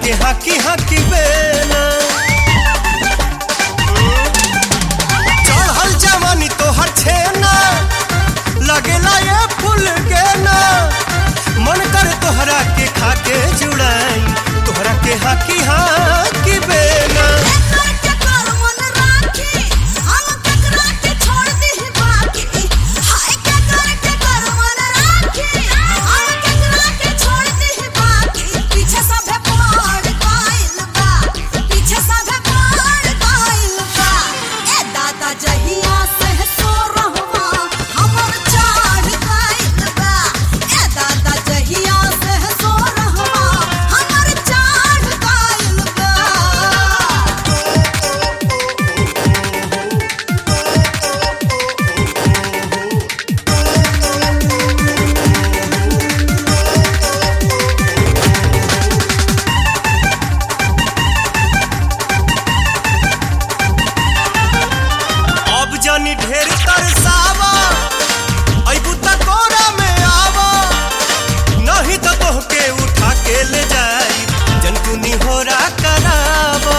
के हाकी हाकी बेना चढ़ल जवानी तोहर छेना लगेला ये फूल के ना मन कर तोहरा के खाके जुड़ाई तोहरा के हाकी हाकी बेना जहिया से सो रहवा हमर चाढ़ गइल बा ए दादा जहिया से सो रहवा हमर चाढ़ गइल बा अब जानी ढेर तरसावा अइबू त कोरा में आवा नहीं तो तोहके उठा के ले जाई जनकुनी होरा करावा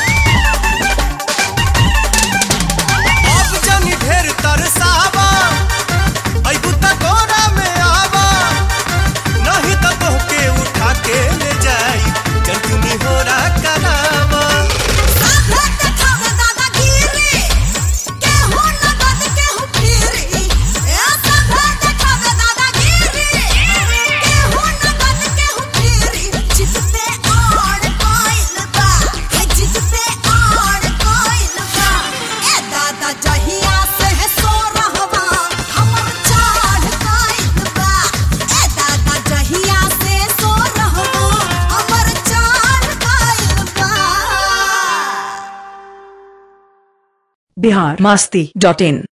अब जानी ढेर तरसावा अइबू त कोरा में आवा नहीं तो तोहके उठा के ले जाई जनकुनी होरा करावा साथे देखावे दादागिरी केहू नगद केहू फिरी ए साथे देखावे दादागिरी केहू नगद केहू फिरी जिद पे आड़ कोइल बा ए जिद पे आड़ कोइल बा ए दादा जहिया से सो रहवा हमर चाढ़ कोइल बा ए दादा जहिया से सो रहवा हमर चाढ़ कोइल बा बिहार मस्ती डॉट इन